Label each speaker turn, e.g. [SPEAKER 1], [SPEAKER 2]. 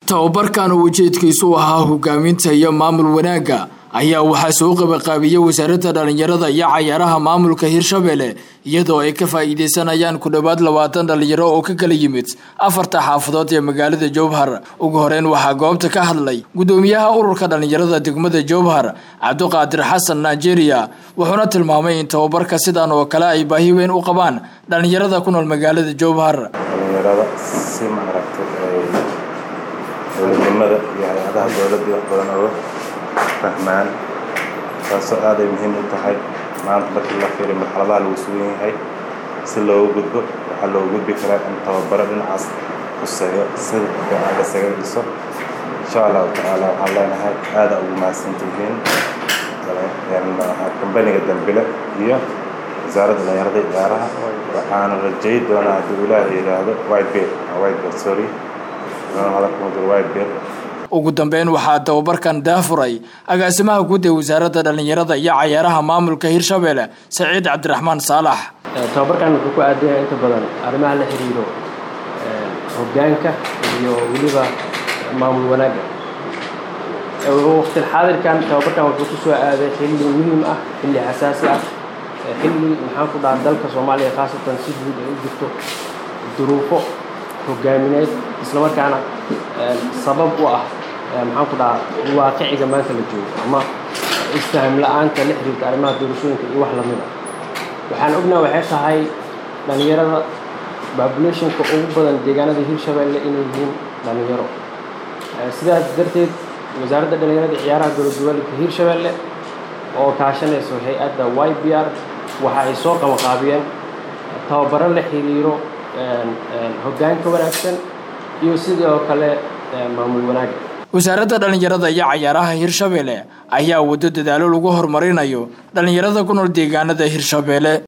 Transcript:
[SPEAKER 1] tababarkan oo ujeedkiisu ahaa hogaaminta iyo maamul wanaagga ayaa waxaa soo qabaqaabiyey wasaaradda dhallinyarada iyo cayaaraha maamulka hirshabelle iyadoo ay ka faa'iideysanayaan ku dhowaad labaatan dhallinyaro oo ka kala yimid afarta xaafadood ee magaalada jowhar ugu horeyn waxaa goobta ka hadlay gudoomiyaha ururka dhallinyarada degmada jowhar cabdiqaadir xasan nigeria wuxuuna tilmaamay in tababarka sidan oo kale ay baahi weyn u qabaan dhallinyarada ku nool magaalada jowhar
[SPEAKER 2] dhalinyarada si maaragtay ay dowladnimada iyo hay-adaha dowladda wax badan oga fahmaan taasoo aad ay muhiim u tahay maanta markii la fiiriyo marxaladaha lagu sugan yahay si loogu gudbo waxaa loogu gudbi karaa in tababaro dhinacaas huseeyo sida fiican lasaga dhiso insha allahu tacaala waxaan leenahay aada ugu mahadsantihiin kambaniga dambile iyo wasaaradda dhalinyarada iyo ciyaaraha waxaana rajay doonaa haddii ilaaha yidhaahdo whitebeard whitebeard sorry hadalka whitebeard
[SPEAKER 1] ugu dambeyn waxaa tababarkan daafuray agaasimaha guud ee wasaaradda dhallinyarada iyo cayaaraha maamulka hirshabelle saciid cabdiraxmaan saalax
[SPEAKER 3] tababarkan wuxuu ku aadan yahay inta badan arrimaha la xiriiro hoggaanka iyo weliba maamul wanaagga waqtilxaadirkan tababarkan wuxuu ku soo aaday xilli muhiim ah xilli xasaasi ah xilli maxaan ku dhaha dalka soomaaliya khaasatan si guud ay u jirto duruufo hogaamineed islamarkaana sabab u ah maxaan ku dhahaa waaqiciga maanta la joogo ama isfaham la-aanta la xiriirta arrimaha doorashooyinka iyo wax lamid a waxaan ognaa waxay tahay dhallinyarada populationka ugu badan deegaanada hirshabelle inay yihiin dhallinyaro sidaas darteed wasaaradda dhallinyarada ciyaaraha dowlad goboleedka hirshabelle oo kaashanayso hay-adda y b r waxa ay soo qabanqaabiyeen tababaro la xiriiro hoggaanka wanaagsan iyo sidoo kale maamul wanaagga
[SPEAKER 1] wasaaradda dhallinyarada iyo cayaaraha hirshabelle ayaa waddo dadaalo lagu horumarinayo dhallinyarada ku nool deegaanada hirshabelle